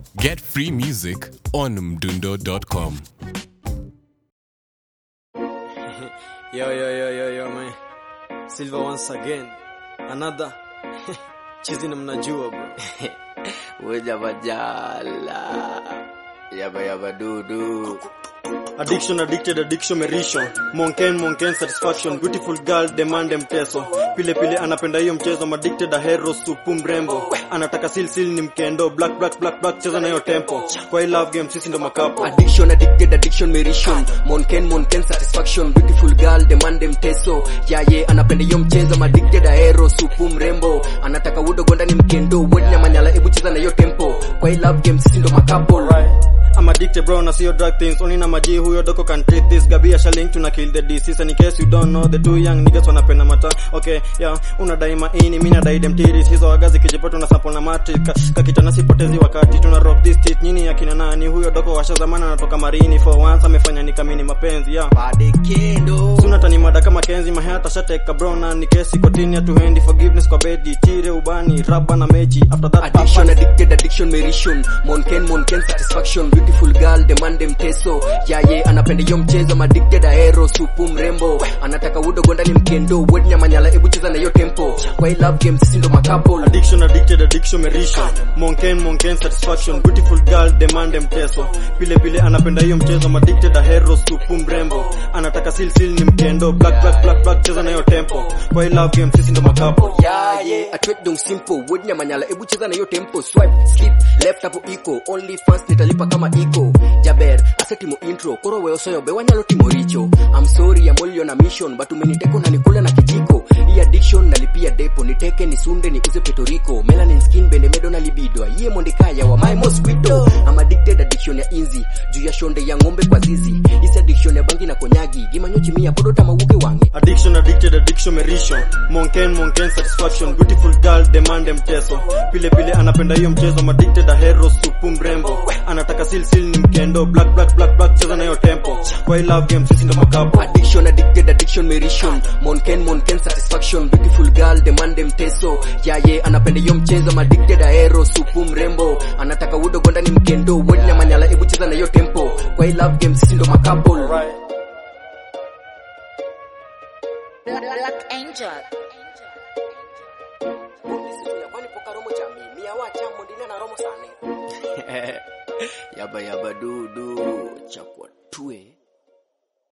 Get free music on mdundo.com. Yo, yo, yo, yo, yo, man. Silva once again. Another. Chizi na mnajua bro. Weja bajala Yaba yaba dudu Addiction, addicted, addiction, merisho. Monken, monken, satisfaction. Beautiful girl, demand mteso. Pile pile anapenda hiyo mchezo. I'm addicted, a hero, supu mrembo. Anataka sil sil ni mkendo. Black, black, black, black, cheza na hiyo tempo. Kwa hii love game, sisi ndo makapo. Addiction addicted addiction meration Monken monken satisfaction Beautiful girl demand mteso Yaye anapenda hiyo mchezo I'm addicted aero supu mrembo Anataka udo gonda ni mkendo Wodi na manyala ebu cheza na hiyo tempo Kwa hii love game sisi ndo makapol I'm addicted bro na sio drug things only na maji huyo doko can treat this gabi asha link tuna kill the disease and in case you don't know the two young niggas wanapenda mata okay yeah unadai maini mimi nadai dem tiris hizo wagazi kijipata na sample na matrix ka, kakitana sipotezi wakati tuna rock this shit nyini akina nani huyo doko washa zamana anatoka marini for once amefanya nikamini mapenzi yeah Bade kendo Suna tani mada kama kenzi mahata shateka bro na ni kesi kotini atuhendi forgiveness kwa bedi chire ubani raba na mechi after that Addiction papa- addicted addiction meration Monken monken satisfaction Beautiful girl demand mteso Yaye anapenda hiyo mchezo I'm addicted aero supu mrembo Anataka udo gonda ni mkendo Wodi na manyala ebu cheza na hiyo tempo Kwa hii love game sisi ndo makapol Addiction, addicted, addiction, merisho. Monken, monken, satisfaction. Beautiful girl, demand mteso. Pile pile anapenda hiyo mchezo. I'm addicted, a hero, supu mrembo. Anataka sil sil ni mkendo. Black, black, black, black, cheza na hiyo tempo. Kwa hii love game, sisi ndo makapo. yaye atwet dong simple wodi na manyala ebu cheza na hiyo tempo swipe skip left hapo iko only fans nitalipa kama iko jaber asetimo intro koro weyo soyo be wanyalo timo richo i'm sorry I'm only on a mission but umeniteko na nikula na kijiko hii addiction nalipia depo niteke nisunde niuze petoriko melanin skin bende medo na libido iye mondekaya wa my mosquito i'm addicted addiction ya inzi juu ya shonde ya ng'ombe kwa zizi isi addiction ya bangi na konyagi gimanyochi mia podo tamawuke wange Addiction, addicted, addiction, merisho. Monken, monken, satisfaction. Beautiful girl, demand mteso. Pile pile anapenda hiyo mchezo. I'm addicted, a hero, supu mrembo. Anataka sil sil ni mkendo. Black, black, black, black, cheza na hiyo tempo. Kwa hii love game, sisi ndo makapo. addiction addicted addiction meration monken monken satisfaction beautiful girl demand mteso yaye anapenda hiyo mchezo I'm addicted aero supu mrembo anataka udo gonda ni mkendo wodi na manyala ebu cheza na hiyo tempo kwa hii love game sisi ndo makapol Black, Black Angel. yaba yaba dudu chakwa tue